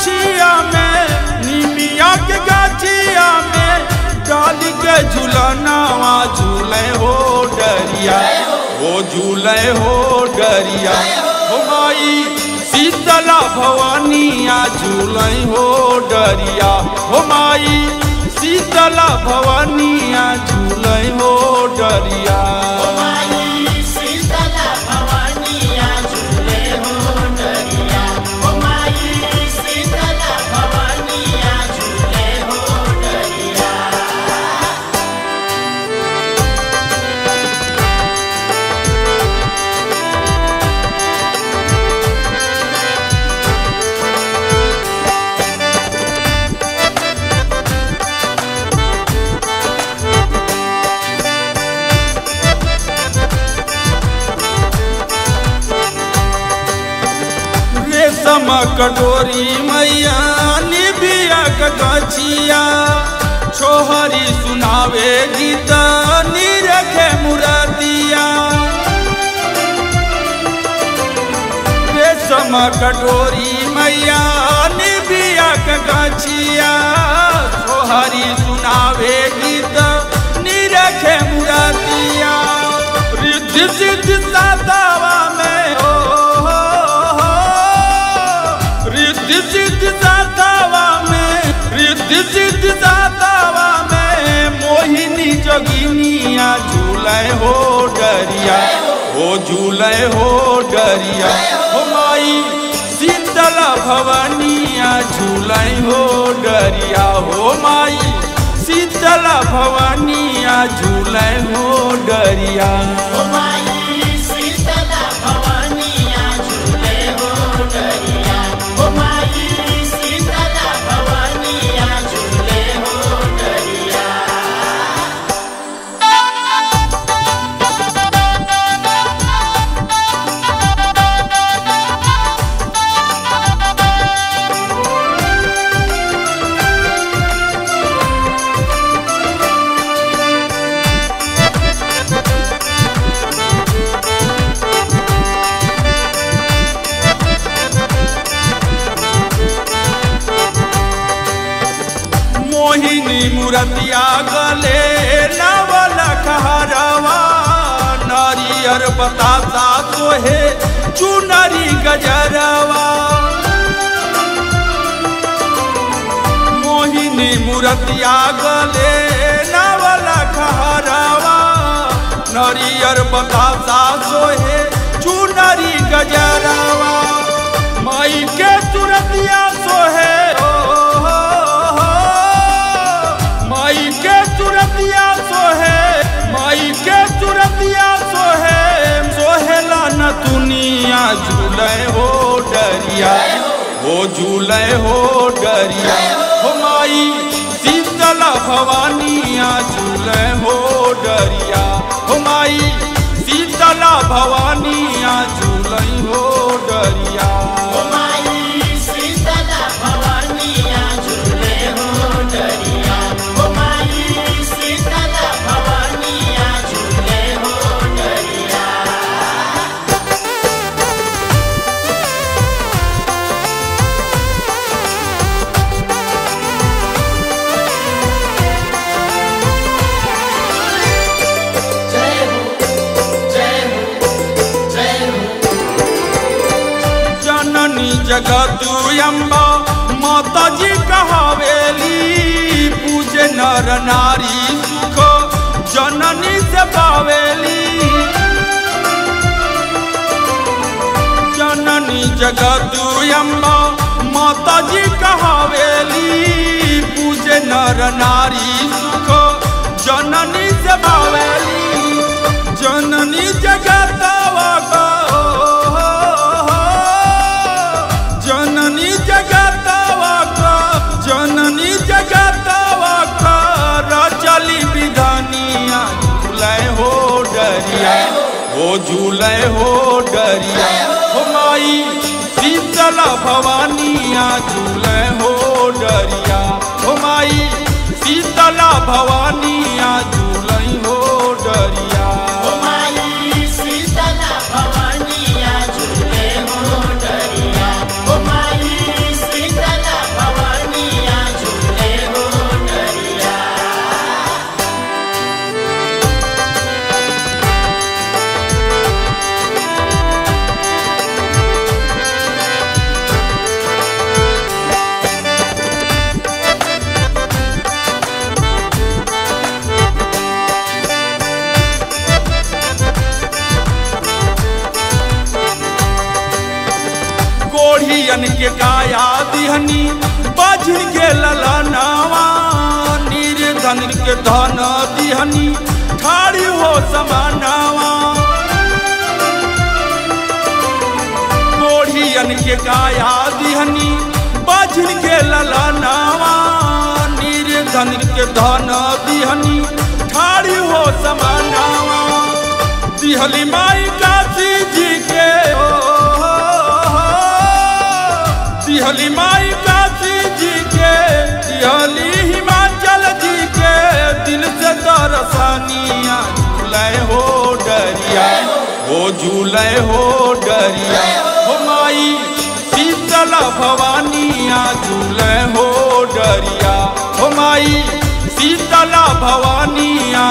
गाछिया में निमिया के गाछिया में डाल के झूलनावा झूले हो डरिया हो झूले हो डरिया हो माई शीतला भवानिया झूले हो डरिया हो माई शीतला भवानिया झूले हो डरिया माई शीतला भवानिया झूले हो डरिया ओ माई शीतला भवानिया झूले हो डरिया रेशम कटोरी मैया निबिया गछिया छोहरी सुनावे गीत निरखे मुरतिया रेशम कटोरी मैया निबिया गछिया छोहरी सुनावे गीत निरखे मुरतिया रिद्धि सिद्धि सातावा में हो रिद्धि सिद्धि सातावा में रिद्धि सिद्धि सातावा में मोहिनी जोगिनिया झूले हो डरिया हो झूले हो डरिया हो माई शीतला भवानिया झूले हो डरिया हो माई शीतला भवानिया झूले हो डरिया ओ माई शीतला भवानिया झूले हो डरिया ओ माई शीतला भवानिया झूले हो डरिया मोहिनी मुरतिया गले नवल कहरवा नारियर बतासा तोहे चुनरी गजरवा मोहिनी मुरतिया गले नवल कहरवा नारियर बतासा तोहे चुनरी गजरवा माई के सुरतिया सोहे ओ, हो, हो, माई के सुरतिया सोहे माई के सुरतिया सोहे सोहेला न दुनिया झूले हो डरिया हो झूले हो डरिया हो माई शीतला भवानिया झूले हो डरिया हो माई शीतला भवानिया झूले हो डरिया ओ माई शीतला भवानिया झूले हो डरिया ओ माई शीतला भवानिया झूले हो डरिया जय हो जय हो जय हो जननी जगत अम्बा माता जी कहावेली पूजे नर नारी सुख जननी से पावेली जननी जगत अम्बा माता जी कहावेली पूजे नर नारी सुख जननी से पावेली जननी जगतवा का जननी जगतवा का जननी जगतवा का रचली विधानिया झूले हो डरिया हो झूले हो डरिया हो माई शीतला भवानिया झूले हो डरिया हो माई शीतला भवानिया झूले हो डरिया ओ माई शीतला भवानिया झूले हो डरिया ओ माई शीतला कोढ़ियन के काया दिहनी बाझिन के ललनावा निर्धन के धन दिहनी ठाड़ी हो समानावा कोढ़ियन के काया दिहनी बाझिन के ललनावा निर्धन के धन दिहनी ठाड़ी हो समानावा दिहली माई काशी जी के ओ, दिहली माई काशी जी के दिहली हिमाचल जी के दिल से दरसानिया झूले हो डरिया हो झूले हो डरिया हो माई शीतला भवानिया झूले हो डरिया हो माई शीतला भवानिया